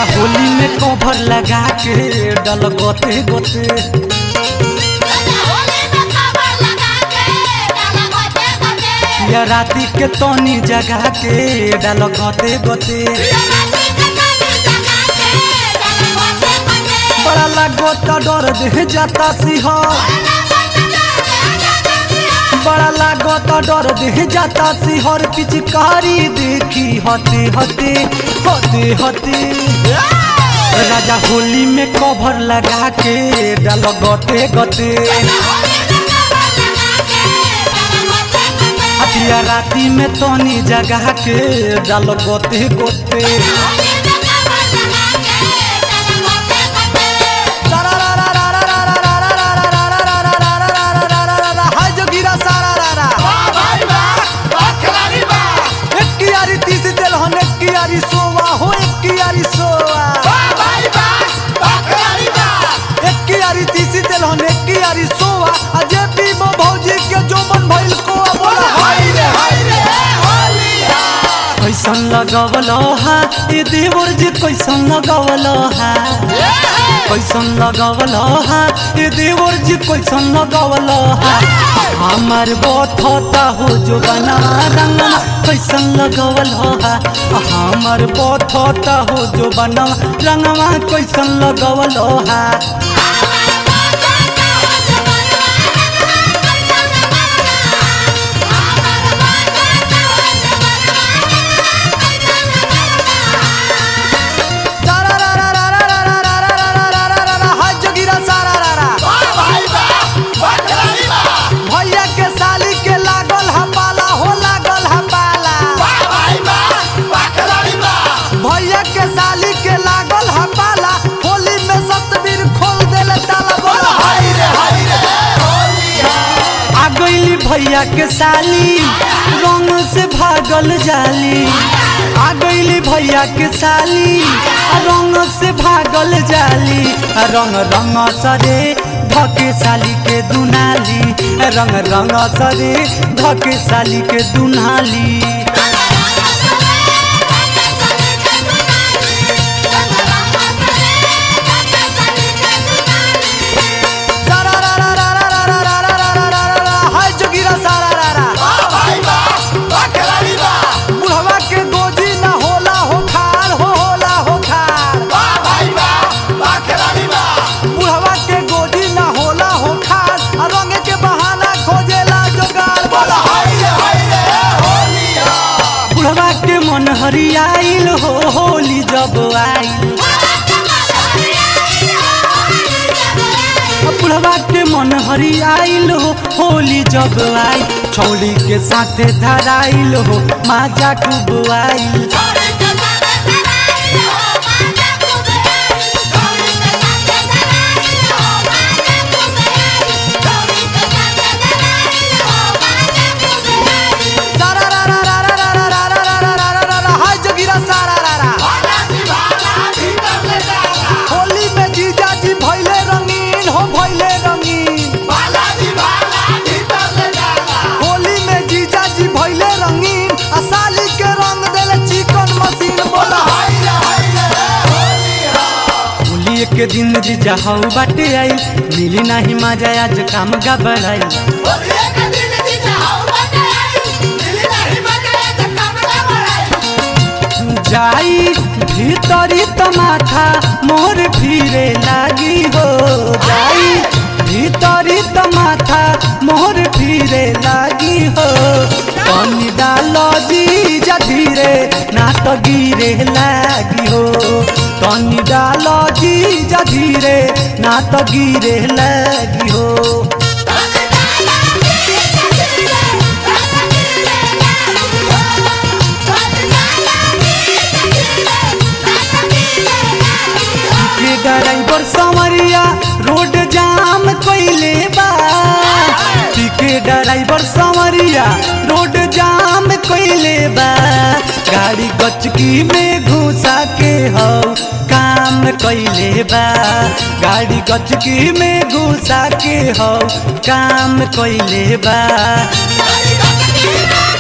होली में कवर लगा के डल गोते गोते या राती के तनी जगा के डल गोते गोते बड़ा लागो तो डर दे जाता सिंह बड़ा लागो तो डर दे जाता सिंहर पिचकारी देखी हते हते हते हते राजा होली में कवर लगा के डाल गते गते हतिया राती में तनी जगा के डाल गते गते हाय जोगिरा सारा रारा एक कियारी तीस दिल हन एक कियारी सोवा हो एक कियारी सोवा एक कियारी तीस दिल हन एक कियारी सोवा अजय पीबो भौजी के जो मन भइल को बोला हाय रे कैसन लगवल हा ए देवर जी कैसन लगवल हा कैसन लगवल हा ए देवर जी कैसन लगवल हा हमार बथता हो जो बना रंगना कैसन लगवल हा हमार बथता हो जो बना रंगवा कैसन लगवल हा हाय जोगिरा सारा रारा भैया के साली के लागल हा पाला हो लागल हा पाला भैया के साली के लागल हा पाला होली में सतबीर खोल देले ताला बोला आ गईली भैया के साली रंग से भागल जाली आ गईली भैया के साली आ रंग से भागल जाली आ रंग रंग सरे धके साली के दुनाली आ रंग रंग सरे धके साली के दुनाली हाय जोगिरा सारा रारा बुढ़वा के गोजी ना होला हो खार हो होला हो खार बुढ़वा के गोजी ना होला हो खार आ रंग के बहाना खोजेला जोगार बोला बुढ़वा के मन हरियाइल हो होली जब आइल बुढ़वा के मन हरियाइल हो होली जब आई छौली के साथे धराइल हो माजा खूब आइल सारा रा रा रा रा रा रा रा रा रा रा रा रा रा हाय जोगिरा सारा रा रा होली में जीजा जी भइले रंगीन हो भइले रंगीन होली में जीजा जी भइले रंगीन आ साली के रंग देले चिकन मशीन बोला होली के दिन जीजा हौ बाटे आई मिली नाही मजा आज काम गबड़ाई जाई भीतरी तमाथा मोर फिरे लागी हो जाई भीतरी तमाथा मोर फिरे लागी हो पानी डालो जी जा धीरे ना तो गिरे लागी हो तनी डालो जी जा धीरे ना तो गिरे लागी हो के ड्राइवर संवरिया रोड जाम कइले बा के ड्राइवर संवरिया रोड जाम कइले बा गाड़ी गचकी में घुसा के हो काम कइले बा गाड़ी गचकी में घुसा के हो काम कइले बा Bye.